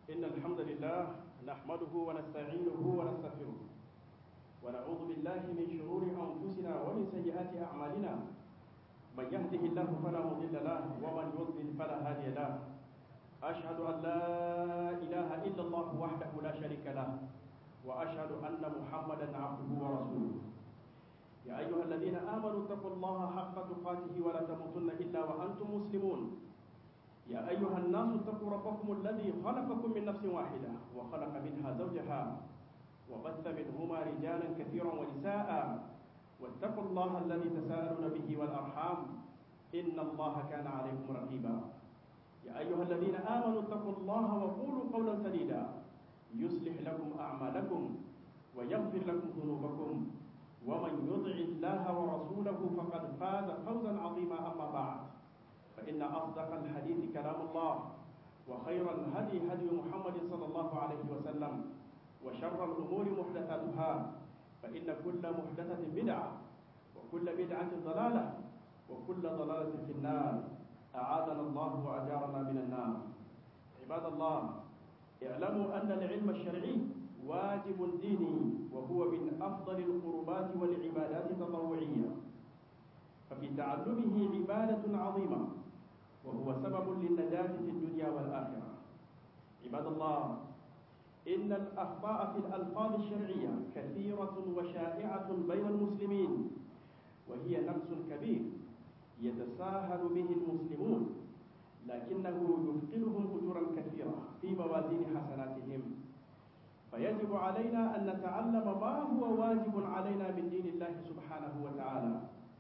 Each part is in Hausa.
إن الحمد لله نحمده ونستعينه ونستغفره ونعوذ بالله من شرور أنفسنا ومن سيئات أعمالنا من يهده الله فلا مضل له ومن يضلل فلا هادي له أشهد أن لا إله إلا الله وحده لا شريك له وأشهد أن محمدا عبده ورسوله يا أيها الذين آمنوا اتقوا الله حق تقاته ولا تموتن إلا وأنتم مسلمون يا أيها الناس اتقوا ربكم الذي خلقكم من نفس واحدة وخلق منها زوجها وبث منهما رجالا كثيرا ونساء واتقوا الله الذي تساءلون به والأرحام إن الله كان عليكم رقيبا يا أيها الذين آمنوا اتقوا الله وقولوا قولا سديدا يصلح لكم أعمالكم ويغفر لكم ذنوبكم ومن يطع الله ورسوله فقد فاز فوزا عظيما أما بعد فإن أصدق الحديث كلام الله وخير الهدي هدي محمد صلى الله عليه وسلم وشر الأمور محدثاتها فإن كل محدثة بدعة وكل بدعة ضلالة وكل ضلالة في النار أعاذنا الله وأجارنا من النار عباد الله اعلموا أن العلم الشرعي واجب ديني وهو من أفضل القربات والعبادات التطوعية ففي تعلمه عبادة عظيمة وهو سبب للنجاة في الدنيا والآخرة عباد الله إن الأخطاء في الألفاظ الشرعية كثيرة وشائعة بين المسلمين وهي نقص كبير يتساهل به المسلمون لكنه يثقلهم أجورا كثيرة في موازين حسناتهم فيجب علينا أن نتعلم ما هو واجب علينا من دين الله سبحانه وتعالى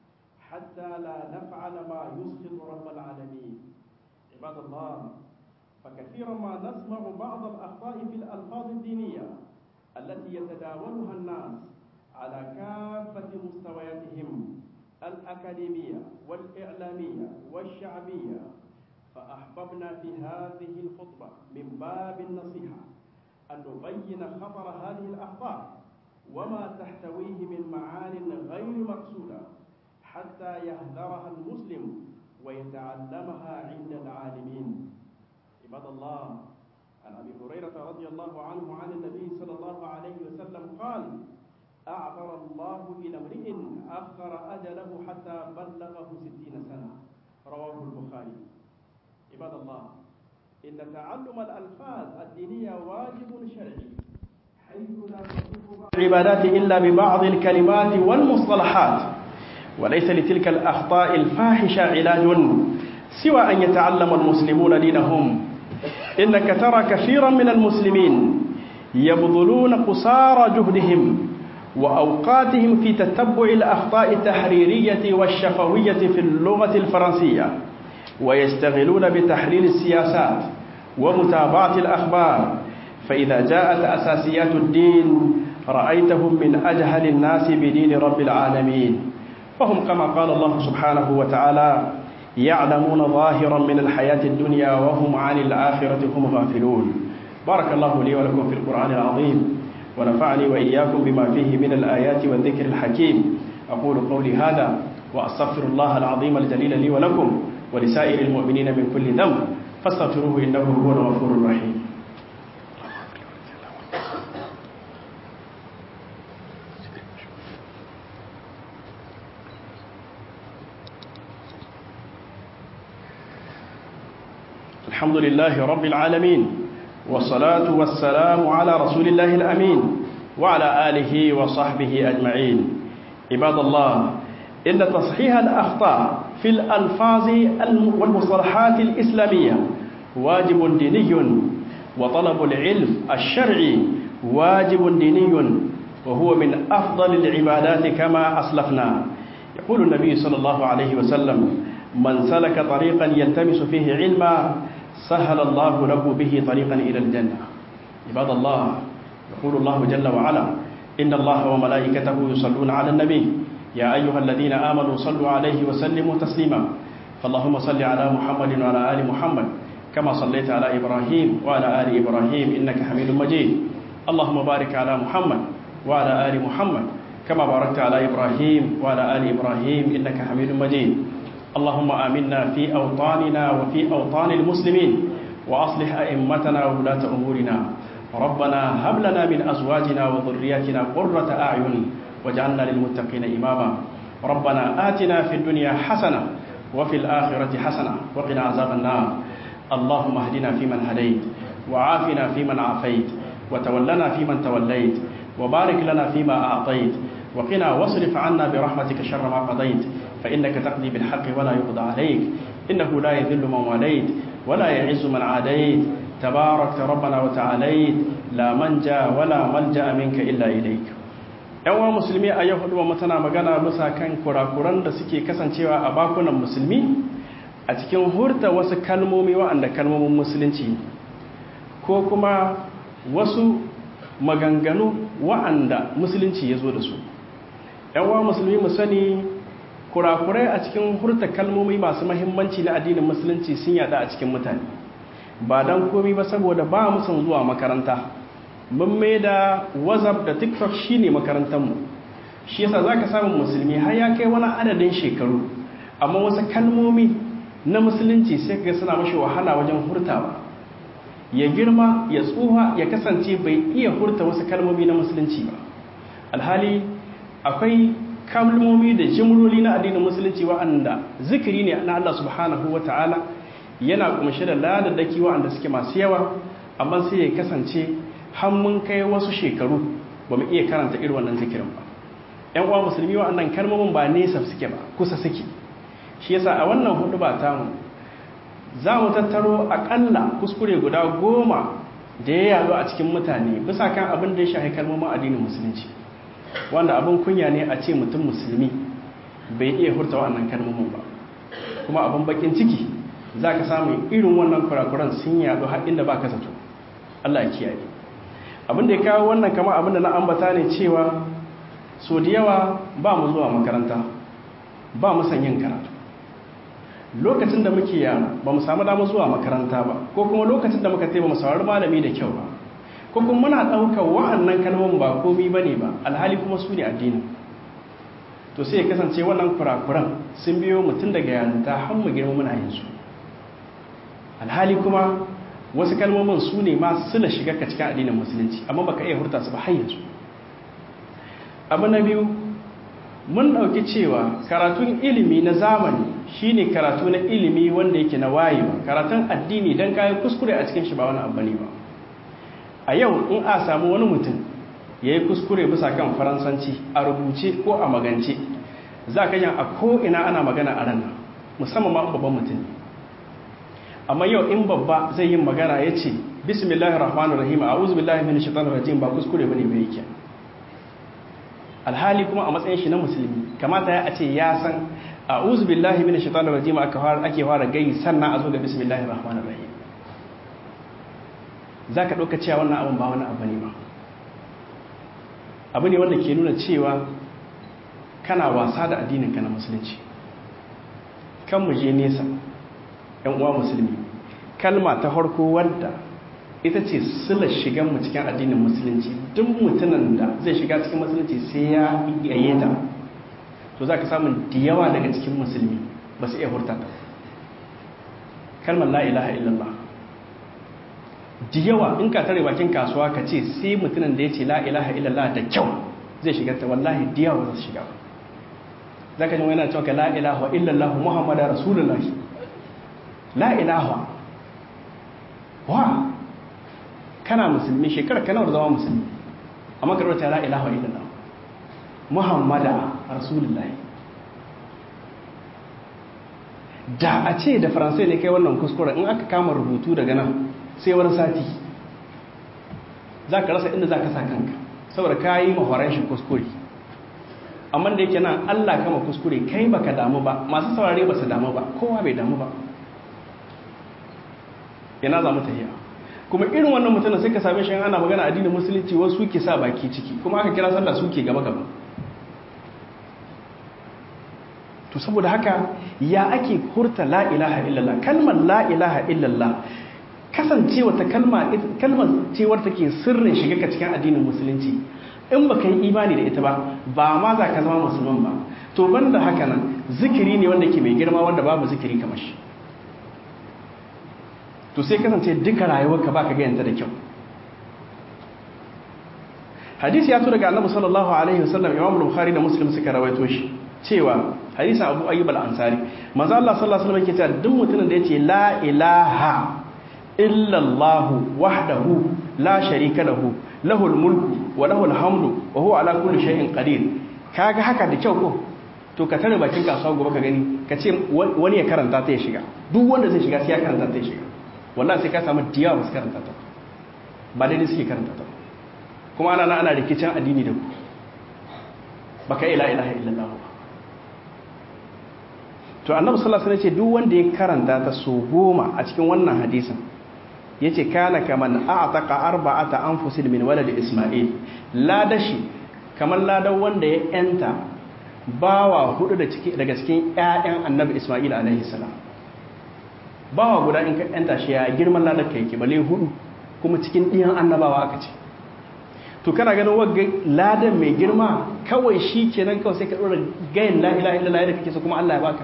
حتى لا نفعل ما يسخط رب العالمين عباد الله فكثيرا ما نسمع بعض الأخطاء في الألفاظ الدينية التي يتداولها الناس على كافة مستوياتهم الأكاديمية والإعلامية والشعبية فأحببنا في هذه الخطبة من باب النصيحة أن نبين خطر هذه الأخطاء وما تحتويه من معان غير مقصودة حتى يهذرها المسلم ويتعلمها عند العالمين عباد الله عن أبي هريرة رضي الله عنه عن النبي صلى الله عليه وسلم قال أعذر الله إلى امرئ أخر أجله حتى بلغه ستين سنة رواه البخاري عباد الله إن تعلم الألفاظ الدينية واجب شرعي حيث لا تصف العبادات إلا ببعض الكلمات والمصطلحات وليس لتلك الأخطاء الفاحشة علاج سوى أن يتعلم المسلمون دينهم إنك ترى كثيرا من المسلمين يبذلون قصارى جهدهم وأوقاتهم في تتبع الأخطاء التحريرية والشفوية في اللغة الفرنسية ويشتغلون بتحليل السياسات ومتابعة الأخبار فإذا جاءت أساسيات الدين رأيتهم من أجهل الناس بدين رب العالمين فهم كما قال الله سبحانه وتعالى يعلمون ظاهرا من الحياة الدنيا وهم عن الآخرة هم غافلون بارك الله لي ولكم في القرآن العظيم ونفعني وإياكم بما فيه من الآيات والذكر الحكيم أقول قولي هذا وأستغفر الله العظيم الجليل لي ولكم ولسائر المؤمنين من كل ذنب فاستغفروه إنه هو الغفور الرحيم الحمد لله رب العالمين والصلاة والسلام على رسول الله الأمين وعلى آله وصحبه أجمعين عباد الله إن تصحيح الأخطاء في الألفاظ والمصطلحات الإسلامية واجب ديني وطلب العلم الشرعي واجب ديني وهو من أفضل العبادات كما أسلفنا يقول النبي صلى الله عليه وسلم من سلك طريقا يلتمس فيه علما سهل الله له به طريقا إلى الجنة عباد الله يقول الله جل وعلا إن الله وملائكته يصلون على النبي يا أيها الذين آمنوا صلوا عليه وسلموا تسليما فاللهم صل على محمد وعلى آل محمد كما صليت على إبراهيم وعلى آل إبراهيم إنك حميد مجيد اللهم بارك على محمد وعلى آل محمد كما باركت على إبراهيم وعلى آل إبراهيم إنك حميد مجيد اللهم آمنا في أوطاننا وفي أوطان المسلمين وأصلح أئمتنا وولاة أمورنا ربنا هب لنا من أزواجنا وذرياتنا قرة أعين واجعلنا للمتقين إماما ربنا آتنا في الدنيا حسنة وفي الآخرة حسنة وقنا عذاب النار اللهم اهدنا فيمن هديت وعافنا فيمن عافيت وتولنا فيمن توليت وبارك لنا فيما أعطيت وقنا واصرف عنا برحمتك شر ما قضيت فإنك تقضي بالحق ولا يقضى عليك إنه لا يذل من واليت ولا يعز من عاديت تبارك ربنا وتعاليت لا منجا ولا ملجا منك إلا إليك yawan musulmi a yau hudu tana magana bisa kan kurakuran da suke kasancewa a bakunan musulmi a cikin hurta wasu kalmomi wa'anda kalmomin musulunci ko kuma wasu maganganu wa'anda musulunci ya zo da su yawan musulmi mu sani kurakurai a cikin hurta kalmomi masu mahimmanci na addinin musulunci sun yada a cikin mutane ba don komi ba saboda ba musun zuwa makaranta mun mai da whatsapp da tiktok shine makarantarmu shi yasa za ka samun musulmi har ya kai wani adadin shekaru amma wasu kalmomi na musulunci sai ga suna mashi wahala wajen hurtawa ya girma ya tsuha ya kasance bai iya hurta wasu kalmomi na musulunci ba alhali akwai kalmomi da jimroli na addinin musulunci wa'anda zikiri ne na Allah subhanahu wa ta'ala yana kumshe da ladadaki wa'anda suke masu yawa amma sai ya kasance har mun kai wasu shekaru ba mu iya karanta irin wannan zikirin ba yan uwa musulmi wa'annan kalmomin ba nesa suke ba kusa suke shi yasa a wannan hudu ba tamu za mu tattaro akalla kuskure guda goma da ya yazo a cikin mutane bisa kan abin da ya shafi kalmomin addinin musulunci wanda abin kunya ne a ce mutum musulmi bai iya hurta wa'annan kalmomin ba kuma abin bakin ciki za ka samu irin wannan kurakuran sun yaɗu har inda ba ka zato Allah ya kiyaye abin da ya kawo wannan kama abin da na ambata ne cewa so da yawa ba mu zuwa makaranta ba mu san yin karatu lokacin da muke yana ba mu samu damar zuwa makaranta ba ko kuma lokacin da muka taiba mu saurari malami da kyau ba ko kuma muna ɗaukar wa'annan kalmomin ba komi ba ne ba alhali kuma su ne addini to sai ya kasance wannan kurakuran sun biyo mutum daga yarinta har mu girma muna yin su alhali kuma wasu kalmomin su ne ma suna shiga ka cikin addinin musulunci amma baka iya hurta su ba har yanzu abu na biyu mun ɗauki cewa karatun ilimi na zamani shine karatu na ilimi wanda yake na wayewa karatun addini don kayan kuskure a cikin shi ba wani abu ne ba a yau in a samu wani mutum ya yi kuskure bisa kan faransanci a rubuce ko a magance za ka yan a ko'ina ana magana a ranar musamman ma babban mutum amma yau in babba zai yi magana ya ce bismillahir rahmanir rahim a'udhu billahi minash shaitanir rajim ba kuskure bane bai yake alhali kuma a matsayin shi na musulmi kamata ya ce ya san a'udhu billahi minash shaitanir rajim aka fara ake fara gai sannan a zo ga bismillahir rahmanir rahim zaka dauka cewa wannan abun ba wani abu ne ba abu ne wanda ke nuna cewa kana wasa da addinin ka na musulunci kan mu je nesa yan uwa musulmi kalma ta farko wadda ita ce sila shigan mu cikin addinin musulunci duk mutumin da zai shiga cikin musulunci sai ya yaye ta to za ka samun da yawa daga cikin musulmi ba su iya hurta ta kalmar la ilaha illallah da yawa in ka tare bakin kasuwa ka ce sai mutumin da ya ce la ilaha illallah da kyau zai shiga ta wallahi da yawa za su shiga za ka ji wani cewa ka la ilaha illallah muhammadu rasulullahi la ilaha wa kana musulmi shekarar kana da zama musulmi amma ka rota la ilaha illallah muhammada rasulullahi da a ce da faransai ne kai wannan kuskure in aka kama rubutu daga nan sai wani sati za ka rasa inda za ka sa kanka saboda ka yi mahoran shi kuskure amma da yake nan allah kama kuskure kai baka damu ba masu saurare ba su damu ba kowa bai damu ba yana za mu tafiya kuma irin wannan mutum sai ka same shi ana magana addinin musulunci wasu suke sa baki ciki kuma aka kira sallah suke gaba gaba to saboda haka ya ake hurta la ilaha illallah kalmar la ilaha illallah kasancewa ta kalma kalmar cewar take sirrin shiga ka cikin addinin musulunci in baka yi imani da ita ba ba ma za ka zama musulman ba to banda haka nan zikiri ne wanda ke mai girma wanda babu zikiri kamar shi to sai kasance duka rayuwarka baka ga yanta da kyau hadisi ya to daga annabi sallallahu alaihi wasallam imam bukhari da muslim suka rawaito shi cewa hadisin abu ayyub al-ansari manzo Allah sallallahu alaihi wasallam yake cewa duk mutumin da yace la ilaha illa Allah wahdahu la sharika lahu lahul mulku wa lahul hamdu wa huwa ala kulli shay'in qadir kaga haka da kyau ko to ka tare bakin kasuwa gobe ka gani ka ce wani ya karanta ta ya shiga duk wanda zai shiga sai ya karanta ta ya shiga wallahi sai ka samu diyawa ba su karanta ta ba daidai suke karanta ta kuma ana ana rikicin addini da ku baka ila ilaha illallah ba to annabi sallallahu alaihi wasallam ce duk wanda ya karanta ta so goma a cikin wannan hadisin yace kana kaman a'taqa arba'ata anfusin min walad isma'il ladashi kamar ladan wanda ya yanta bawa hudu da ciki daga cikin ƴaƴan annabi isma'il alaihi salam bawa guda in ka yanta shi ya girman ladan ka yake bale hudu kuma cikin ɗiyan annabawa aka ce to kana ganin wagga ladan mai girma kawai shi kenan kawai sai ka ɗora gayin la ilaha illallah da kake so kuma Allah ya baka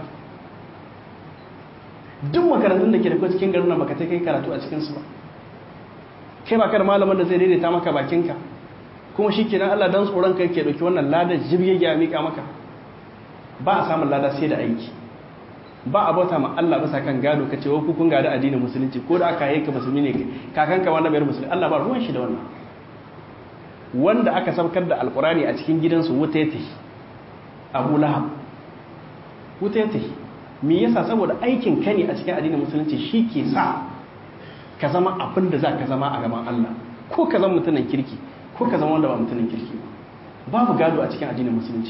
duk makarantun da ke da cikin garin nan baka ta kai karatu a cikinsu ba kai ba kar malamin da zai daidaita maka bakinka kuma shi kenan Allah dan tsoron kai ke dauki wannan ladar jibge ya mika maka ba a samun lada sai da aiki ba a bauta ma Allah bisa kan gado ka ce wa kun gada addinin musulunci ko da aka yi ka musulmi ne kakanka wannan bayar musulmi Allah ba ruwan shi da wannan wanda aka saukar da alkurani a cikin gidansu wuta ya tafi abu lahab wuta ya tafi me yasa saboda aikin ka ne a cikin addinin musulunci shi ke sa ka zama abin da za ka zama a gaban Allah ko ka zama mutumin kirki ko ka zama wanda ba mutumin kirki ba babu gado a cikin addinin musulunci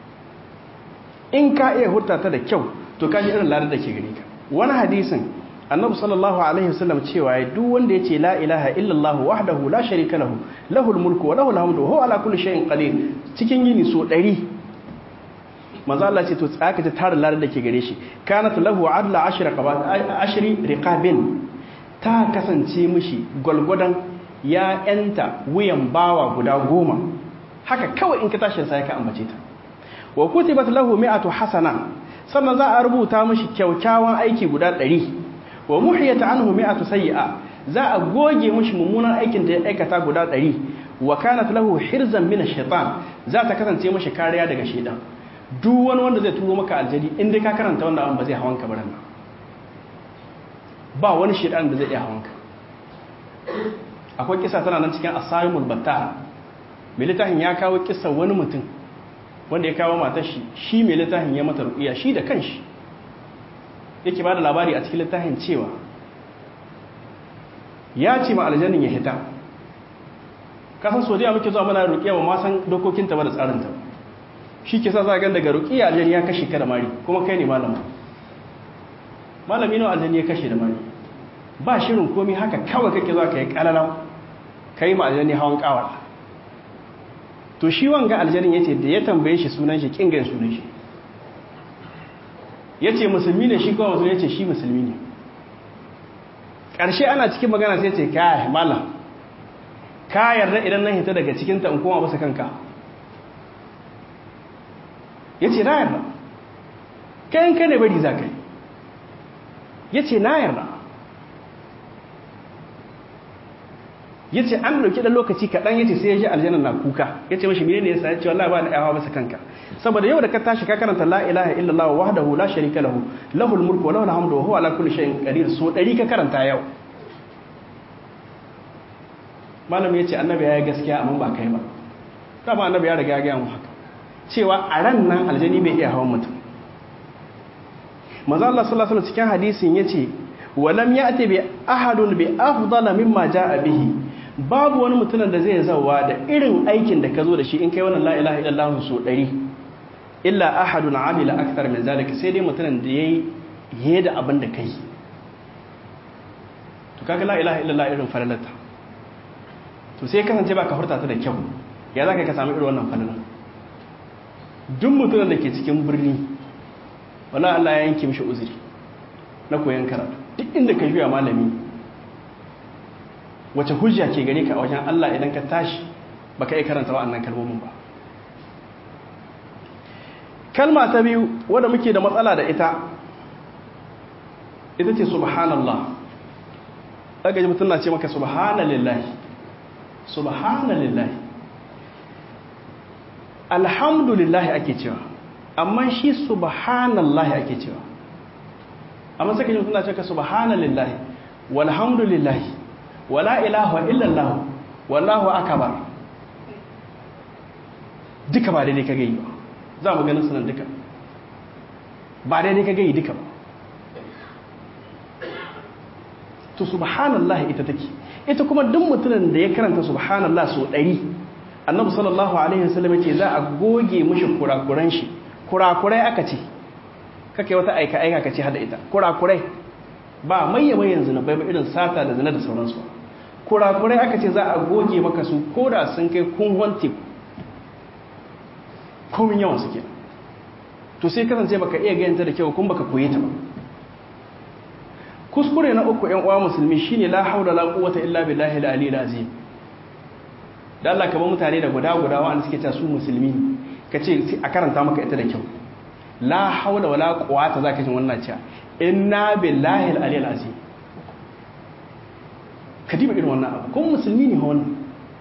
in ka iya hurta ta da kyau to ka ji irin ladar da ke gare ka wani hadisin annabi sallallahu alaihi wasallam cewa ya duk wanda yace la ilaha illallah wahdahu la sharika lahu lahul mulku wa lahul hamdu wa huwa ala kulli shay'in qadir cikin yini so 100 manzo Allah ce to tsaka ta tara ladar da ke gare shi kanat lahu adla ashra qabat ashri riqabin ta kasance mishi gwalgwadan ya yanta wuyan bawa guda goma haka kawai in ka tashi sai ka ambace ta wa kutibat lahu mi'atu hasana sannan za a rubuta mishi kyaukyawan aiki guda 100 wa muhiyata anhu mi'atu sayyi'a za a goge mishi mummunan aikin da ya aikata guda 100 wa kanat lahu hirzan min ash-shaytan za ta kasance mishi kariya daga shaytan duk wani wanda zai turo maka aljadi in dai ka karanta wannan abin ba zai hawanka ba nan ba wani shaytan da zai iya hawanka akwai kisa tana nan cikin asarimul batta mai littafin ya kawo kisa wani mutum wanda ya kawo matar shi shi mai littafin ya mata ruƙiya shi da kanshi yake ba da labari a cikin littafin cewa ya ce ma aljannin ya hita kasan sodiya muke zuwa mana ruƙiya ba ma san dokokinta ba da tsarinta shi ke sa zagan daga ruƙiya aljanni ya kashe ka da mari kuma kai ne malama malami nawa aljanni ya kashe da mari ba shirin komi haka kawai kake zuwa ka yi ƙalalau ka yi ma aljanni hawan ƙawar to shi wanga aljannin ya ce da ya tambaye shi sunan shi ƙingayen sunan shi ya ce musulmi ne shi kawai ya ce shi musulmi ne ƙarshe ana cikin magana sai ce kaya mala ka yarda idan nan hita daga cikinta in koma basa kanka ya ce na yarda kayan ka ne bari za ka yi ya ce na yarda ya ce an dauki ɗan lokaci kaɗan ya ce sai ya ji aljanna na kuka ya ce mashi mene ne ya sa ya ce wallah ba na yawa basa kanka saboda yau da ka tashi ka karanta la ilaha illallah wahdahu la sharika lahu lahul mulku wa lahul hamdu wa huwa ala kulli shay'in qadir so dari ka karanta yau malam ya ce annabi ya yi gaskiya amma ba kai ba dama annabi ya riga ya gaya mu haka cewa a ran nan aljani bai iya hawan mutum manzo Allah sallallahu alaihi cikin hadisin yace walam ya'ti bi ahadun bi afdala mimma jaa bihi babu wani mutumin da zai zawa da irin aikin da ka zo da shi in kai wannan la ilaha illallah so 100 illa ahadun amila akthar min zalika sai dai mutumin da yayi yayi da abin da kai to kaga la ilaha illallah irin falalata to sai kasance ba ka furta ta da kyau ya zaka ka samu irin wannan falalan duk mutumin da ke cikin birni wala Allah ya yanke mishi uzuri na koyon karatu duk inda ka juya malami wace hujja ke gare ka a wajen Allah idan ka tashi baka iya karanta wa'annan kalmomin ba kalma ta biyu wadda muke da matsala da ita ita ce subhanallah daga ji mutum na ce maka subhanallahi subhanallahi alhamdulillahi ake cewa amma shi subhanallahi ake cewa amma sai ka ji mutum na ce ka subhanallahi walhamdulillahi wala ilaha illallah wallahu akbar duka ba daidai ka gai ba za mu ganin sunan duka ba daidai ka gai duka ba to subhanallah ita take ita kuma duk mutumin da ya karanta subhanallah so ɗari annabi sallallahu alaihi wasallam yace za a goge mishi kurakuran shi kurakurai aka ce kake wata aika aika ka ce hada ita kurakurai ba mayya bayan zina bai ba irin sata da zina da sauransu kurakurai aka ce za a goge maka su koda sun kai kun wanti komin yawan suke to sai kasance baka iya gayanta da kyau kun baka koye ta ba kuskure na uku yan uwa musulmi shine la haula la quwwata illa billahi al-ali al-azim da Allah kamar mutane da guda guda wanda suke cewa su musulmi kace a karanta maka ita da kyau la haula wala quwwata zaka jin wannan cewa inna billahi al-ali al-azim kadiba irin wannan abu kuma musulmi ne wannan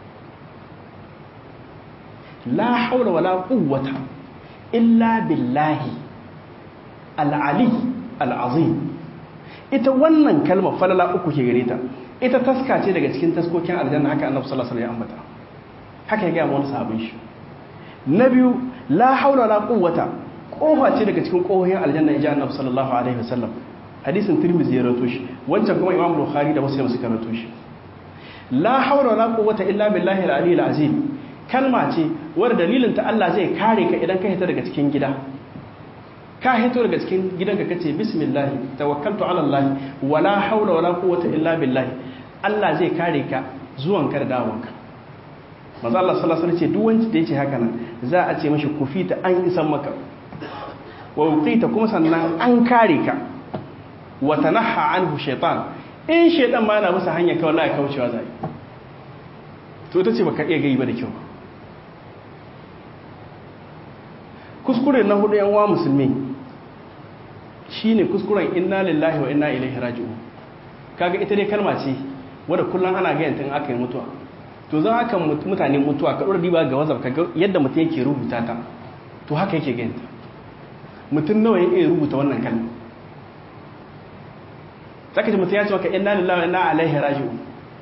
la haula wala quwwata illa billahi al-ali al-azim ita wannan kalmar falala uku ke gare ta ita taska ce daga cikin taskokin aljanna haka annabi sallallahu alaihi wasallam ya ambata haka ya ga wani sahabin shi na biyu la haula wala quwwata kofa ce daga cikin kohohin aljanna ya annabi sallallahu alaihi wasallam hadisin tirmidhi ya rawaito shi wancan kuma imam bukhari da muslim suka rawaito shi la haula wala quwwata illa billahi al-ali al-azim kalma ce wadda dalilin ta Allah zai kare ka idan ka hita daga cikin gida ka hito daga cikin gidanka kace bismillah tawakkaltu ala Allah wala haula wala quwwata illa billah Allah zai kare ka zuwan ka da dawonka manzo Allah sallallahu alaihi wasallam ce duk wanda da yace haka nan za a ce mashi kufita an isan maka wa uqita kuma sannan an kare ka wa tanaha anhu shaytan in shaytan ma yana masa hanya kawai ya kaucewa zai to ita ce baka iya gai ba da kyau kuskure na hudu yan wa musulmi shine kuskuren inna lillahi wa inna ilaihi raji'un kaga ita dai kalma ce wadda kullum ana ga yantin aka yi mutuwa to zan aka mutane mutuwa ka dora diba ga wazaf kaga yadda mutum yake rubuta ta to haka yake ga yanta mutum nawa ya iya rubuta wannan kalma zaka ji mutum ya ce maka inna lillahi wa inna ilaihi raji'un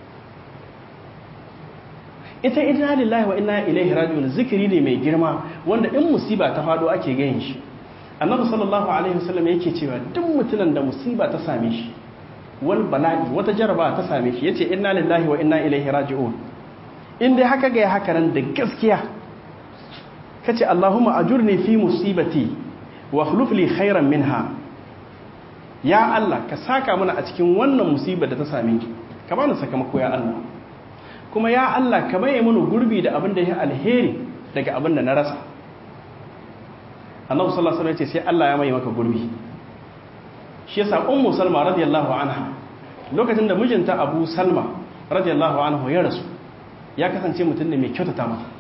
ita inna lillahi wa inna ilaihi raji'un zikiri ne mai girma wanda in musiba ta fado ake gayin shi annabi sallallahu alaihi wasallam yake cewa duk mutumin da musiba ta same shi wal bala'i wata jaraba ta same shi yace inna lillahi wa inna ilaihi raji'un in dai haka ga haka nan da gaskiya kace allahumma ajurni fi musibati wa akhlif li khairan minha ya allah ka saka mana a cikin wannan musibar da ta same ki ka bani sakamako ya allah kuma ya allah ka maye mana gurbi da abin da ya alheri daga abin da na rasa annabi sallallahu alaihi wasallam ya ce sai Allah ya mai maka gurbi shi yasa ummu salma radiyallahu anha lokacin da mijinta abu salma radiyallahu anhu ya rasu ya kasance mutum ne mai kyautata mata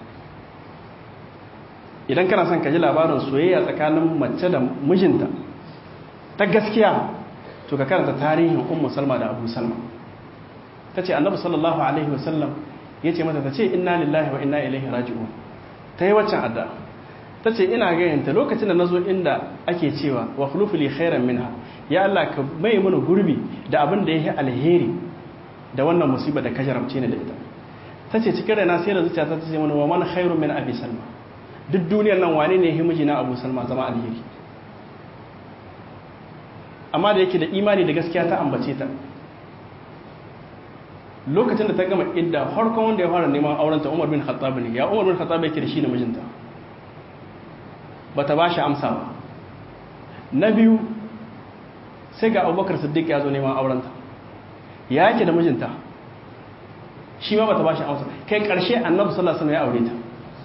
idan kana son ka ji labarin soyayya tsakanin mace da mijinta ta gaskiya to ka karanta tarihin ummu salma da abu salma ta ce annabi sallallahu alaihi wasallam ya ce mata ta ce inna lillahi wa inna ilaihi raji'un ta yi waccan addu'a ta ce ina gayanta lokacin da na zo inda ake cewa wa khulufuli khairan minha ya Allah ka mai mana gurbi da abin da yake alheri da wannan musiba da ka jarabce ni da ita ta ce cikin raina sai da zuciya ta ce mana wa man khairun min abi salma duk duniyar nan wane ne himiji na abu salma zama alheri amma da yake da imani da gaskiya ta ambace ta lokacin da ta gama idda farkon wanda ya fara neman aurenta Umar bin Khattab ne ya Umar bin Khattab yake da shi da mijinta bata ba shi amsa ba na biyu sai ga abubakar siddiq ya zo neman aurenta ya yake da mijinta shi ma bata ba shi amsa kai karshe annabi sallallahu alaihi ya aure ta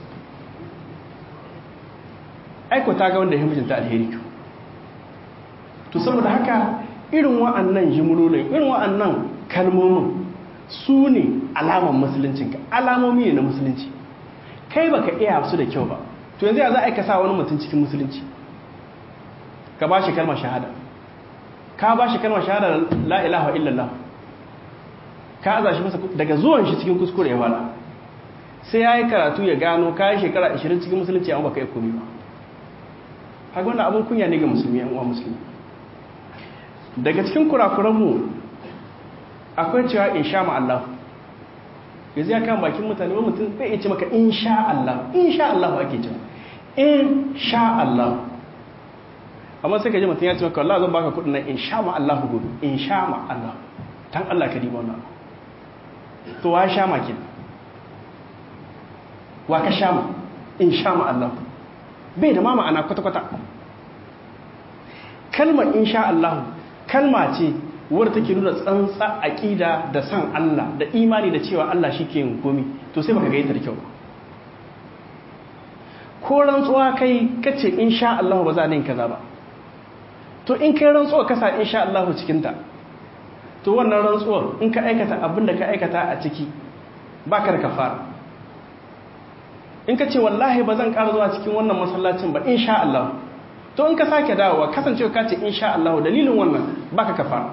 aiko ta ga wanda ya mijinta alheri to saboda haka irin wa'annan jimlolin irin wa'annan kalmomin su ne alaman musuluncinka alamomi ne na musulunci kai baka iya su da kyau ba to yanzu ya za a yi sa wani mutum cikin musulunci ka ba shi kalmar shahada ka ba shi kalmar shahada la ilaha illallah ka aza shi masa daga zuwan shi cikin kuskure ya fara sai ya yi karatu ya gano kayan shekara 20 cikin musulunci amma baka yi komi ba haka wannan abin kunya ne ga musulmi yan uwa musulmi daga cikin kurakuranmu akwai cewa in sha Allah yanzu ya kan bakin mutane wani mutum zai ce maka in sha Allah in sha Allah ake cewa in sha Allah amma sai ka ji mutum ya ce maka Allah zan baka kudin nan in sha ma Allah gobe in sha ma Allah tan Allah ka diba wannan to wa sha ma kin wa ka sha ma in sha ma Allah bai da ma ma'ana kwata-kwata kalmar in sha Allah kalma ce wadda take nuna tsantsa aƙida da san Allah da imani da cewa Allah shi ke yin komi to sai baka gaita da kyau ko rantsuwa kai kace in sha Allah ba za a yin kaza ba to in kai rantsuwa kasa in sha Allah cikinta to wannan rantsuwar in ka aikata abin da ka aikata a ciki ba ka da kafara in ka ce wallahi ba zan ƙara zuwa cikin wannan masallacin ba in sha Allah to in ka sake dawowa kasancewa ka ce in sha Allah dalilin wannan ba ka kafara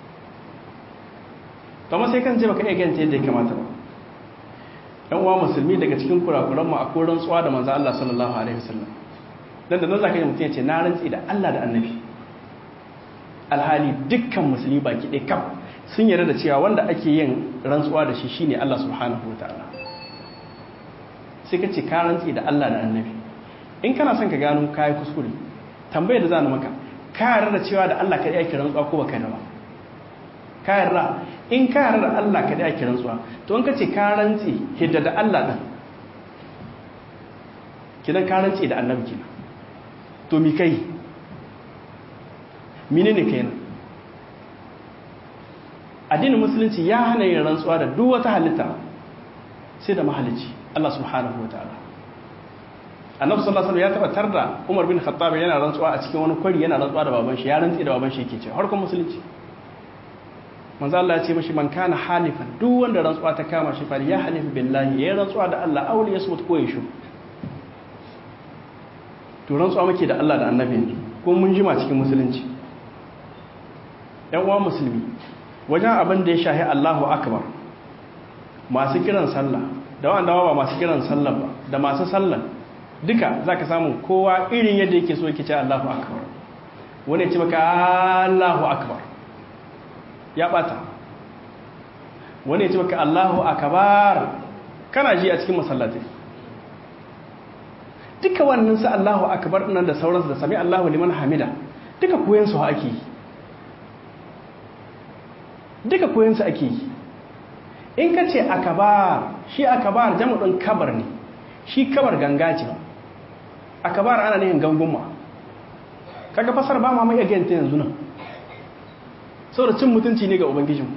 to amma sai kan ce baka iya ganta yadda ya kamata ba yan uwa musulmi daga cikin kurakuran mu akwai rantsuwa da manzo Allah sallallahu alaihi wasallam dan da nan zaka yi mutum ya ce na rantsi da Allah da annabi alhali dukkan musulmi baki ɗaya kam sun yarda da cewa wanda ake yin rantsuwa da shi shine Allah subhanahu wataala sai ka ce ka rantsi da Allah da annabi in kana son ka gano kayi kuskure tambayar da za na maka ka yarda da cewa da Allah kaɗai ake rantsuwa ko baka ba ka yarda in ka yarda da Allah kaɗai ake rantsuwa to in ka ce ka rantsi hidda da Allah ɗin kidan ka rantsi da annabi kina to mi kai mine ne kai addinin musulunci ya hana yin rantsuwa da duk wata halitta sai da mahalicci Allah subhanahu wataala annabi sallallahu alaihi wasallam ya taba tarda Umar bin Khattab yana rantsuwa a cikin wani kwari yana rantsuwa da baban shi ya rantsi da baban shi yake cewa harkon musulunci manzo Allah ya ce mishi man kana halifan duk wanda rantsuwa ta kama shi fali ya halifu billahi ya rantsuwa da Allah auli ya smut ko ya shu to rantsuwa muke da Allah da annabi ko mun jima cikin musulunci yan uwa musulmi wajen abin da ya shahi Allahu akbar masu kiran sallah da wanda ba masu kiran sallah ba da masu sallah duka za ka samu kowa irin yadda yake so yake ce Allahu akbar wani ya ce maka Allahu akbar ya bata wani ya ce maka Allahu akbar kana ji a cikin masallatai duka wannan su Allahu akbar nan da sauransu da sami Allahu liman hamida duka koyan su ake yi duka koyan su ake yi in ka ce akabar shi akabar jama'in kabar ne shi kabar ganga ce akabar ana nihin gangunma kaga fasar ba ma mai agenta yanzu nan saboda cin mutunci ne ga ubangijinmu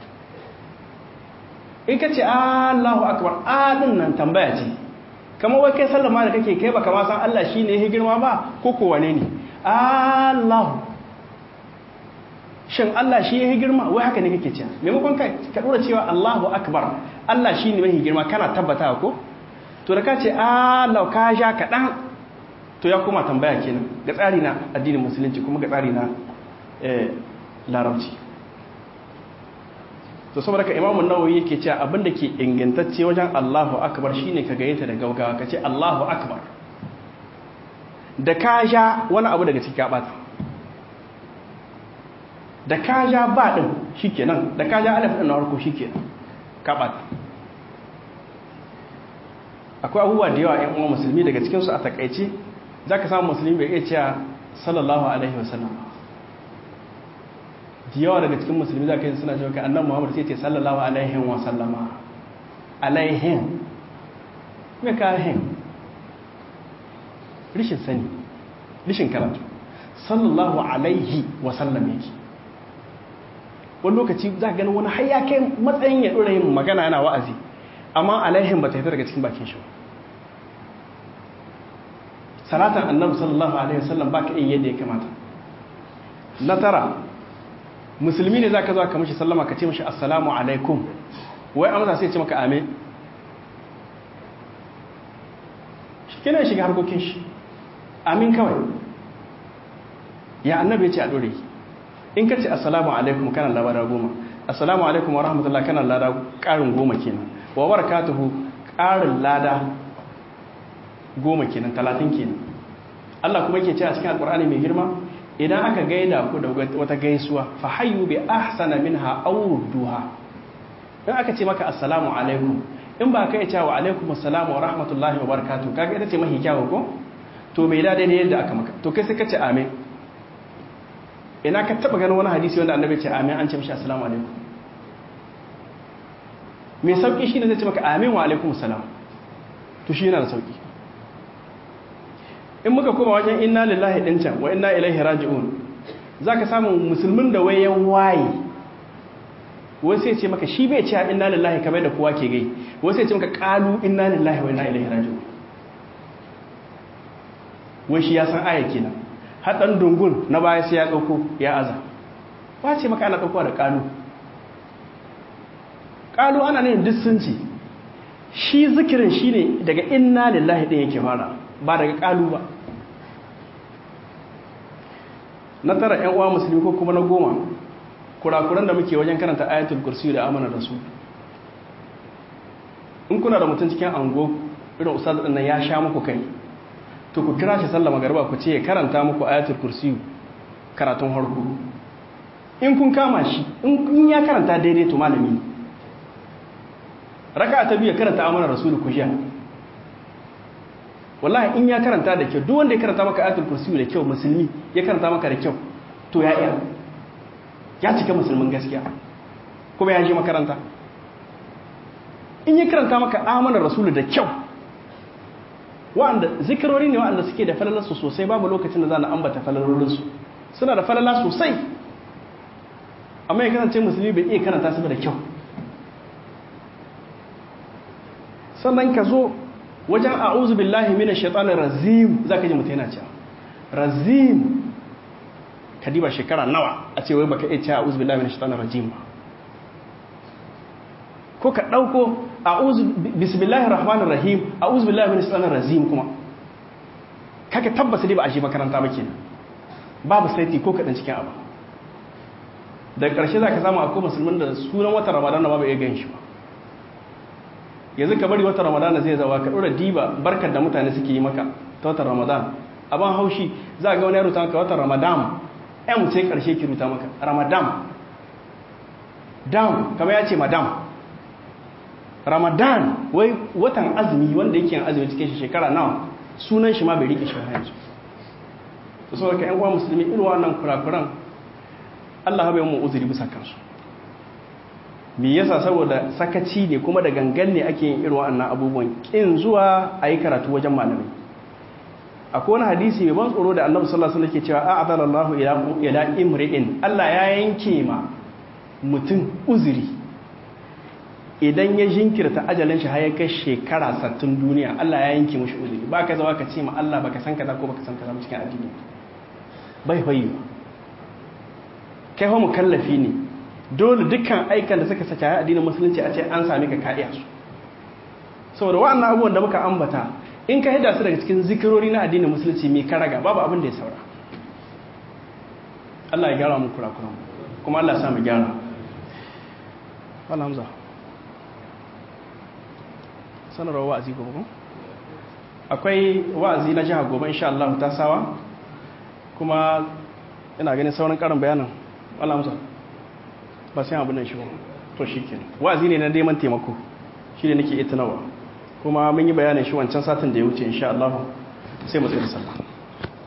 in ka ce allahu akbar adin nan tambaya ce kama wai kai sallama da kake kai baka ma san allah shi ne ya girma ba ko kowane ne allahu shin Allah shi ya yi girma wai haka ne kake cewa maimakon ka dora cewa Allahu akbar Allah shi ne mai girma kana tabbata ko to da ka ce Allah ka sha kaɗan to ya kuma tambaya kenan ga tsari na addinin musulunci kuma ga tsari na larabci to saboda ka imamun nawawi yake cewa abin da ke ingantacce wajen Allahu akbar shine ka gayyata da gaugawa ka ce Allahu akbar da ka sha wani abu daga cikin bata da ka ja ba ɗin shi kenan da ka ja alif ɗin na harko shi kenan kaɓat akwai abubuwa da yawa ‘yan uwa musulmi daga cikinsu a takaice za ka samu musulmi bai iya cewa sallallahu alaihi wasallam da yawa daga cikin musulmi za ka yi suna cewa annan muhammadu sai ce sallallahu alaihi wasallama alaihin mai kahin rishin sani rishin karatu sallallahu alaihi wasallam yake wani lokaci za ka gani wani haya kai matsayin ya ɗora yin magana yana wa'azi amma alaihin ba ta fita daga cikin bakin shi salatan annabi sallallahu alaihi wasallam ba ka iya yadda ya kamata na tara musulmi ne za ka zo ka mashi sallama ka ce mashi assalamu alaikum wai amsa sai ce maka amin shi kina shiga harkokin shi amin kawai ya annabi ya ce a ɗore in ka ce assalamu alaikum kana labara goma assalamu alaikum wa rahmatullah kana lada ƙarin goma kenan wa barakatuhu ƙarin lada goma kenan talatin kenan Allah kuma yake ce a cikin alƙur'ani mai girma idan aka gaida ku da wata gaisuwa fa hayyu bi ahsana minha aw rudduha in aka ce maka assalamu alaikum in ba kai cewa alaikum assalamu wa rahmatullahi wa barakatuh kaga ita ce mahi kyawu ko to mai da daidai yadda aka maka to kai sai ka ce amin ina ka taba ganin wani hadisi wanda annabi ce amin an ce mishi assalamu alaikum mai sauki shine zai ce maka amin wa alaikum assalam to shi yana da sauki in muka koma wajen inna lillahi din can wa inna ilaihi raji'un zaka samu musulmin da wayan waye wai sai ce maka shi bai ce inna lillahi kamar da kowa ke gai wai sai ce maka qalu inna lillahi wa inna ilaihi raji'un wai shi ya san aya kenan haɗan dungun na baya sai ya ɗauko ya aza ba ce maka ana ɗaukowa da ƙalu ƙalu ana ne duk sun ce shi zikirin shi ne daga inna lillahi ɗin yake fara ba daga ƙalu ba na tara ‘yan uwa musulmi ko kuma na goma kurakuran da muke wajen karanta ayatul kursi da amana da su in kuna da mutum cikin ango irin ustaz ɗin nan ya sha muku kai to ku kira shi sallama garba ku ce ya karanta muku ayatul kursi karatun harku in kun kama shi in ya karanta daidai to malami raka ta biyu karanta amana rasulu ku sha wallahi in ya karanta da kyau duk wanda ya karanta maka ayatul kursi da kyau musulmi ya karanta maka da kyau to ya iya ya cika musulmin gaskiya kuma ya je makaranta in ya karanta maka amana rasulu da kyau wa'anda zikirori ne wa'anda suke da falalarsu sosai babu lokacin da za na ambata falalolinsu suna da falala sosai amma ya kasance musulmi bai iya karanta su da kyau sannan ka zo wajen a'uzu billahi mina shaitanin razim za ka ji mutu yana cewa razim ka diba shekara nawa a ce wai baka iya cewa a'uzu billahi mina shaitanin rajim ba ko ka ɗauko a'udhu bismillahir rahmanir rahim a'udhu billahi minash shaitanir rajim kuma kaka tabbata dai ba a shi makaranta ba kenan babu saiti ko kadan cikin abu daga ƙarshe zaka samu akwai musulmin da sunan watan ramadan ba bai iya gan shi ba yanzu ka bari watan ramadan zai zawa ka dora diba barkar da mutane suke yi maka ta watan ramadan abin haushi za ga wani ya ruta maka watan ramadan ɗan sai ƙarshe ki ruta maka ramadan dam kamar ya ce madam ramadan wai watan azumi wanda yake yin azumi cikin shekara nawa sunan shi ma bai rike shi yanzu to saboda ka yan uwa musulmi irin wannan kurakuran Allah bai mu uzuri bisa kansu me yasa saboda sakaci ne kuma da gangan ne ake yin irin wannan abubuwan kin zuwa ayi karatu wajen malamai akwai wani hadisi mai ban tsoro da Annabi sallallahu alaihi wasallam yake cewa a'adala Allahu ila ila imri'in Allah ya yanke ma mutum uzuri idan ya jinkirta ajalin shi har ya kai shekara sattun duniya Allah ya yanke mushi uzuri ba ka zawa ka ce ma Allah baka san kaza ko baka san kaza cikin addini bai fayi kai ho mukallafi ne dole dukkan aikan da suka saka addinin musulunci a ce an sami ka kadiya su saboda wa'annan abubuwan da muka ambata in ka hida su daga cikin zikirori na addinin musulunci mai karaga babu abin da ya saura Allah ya gyara mu kurakuran kuma Allah ya sa mu gyara Allah Hamza sanarwa wa'azi gobe ko akwai wa'azi na jiha gobe insha Allah ta sawa kuma ina ganin sauran karin bayanin Allah musa ba sai abu nan shi ba to shikenan wa'azi ne na neman taimako shi ne nake itinawa kuma mun yi bayanin shi wancan satin da ya wuce insha Allah sai mu tsaya sallah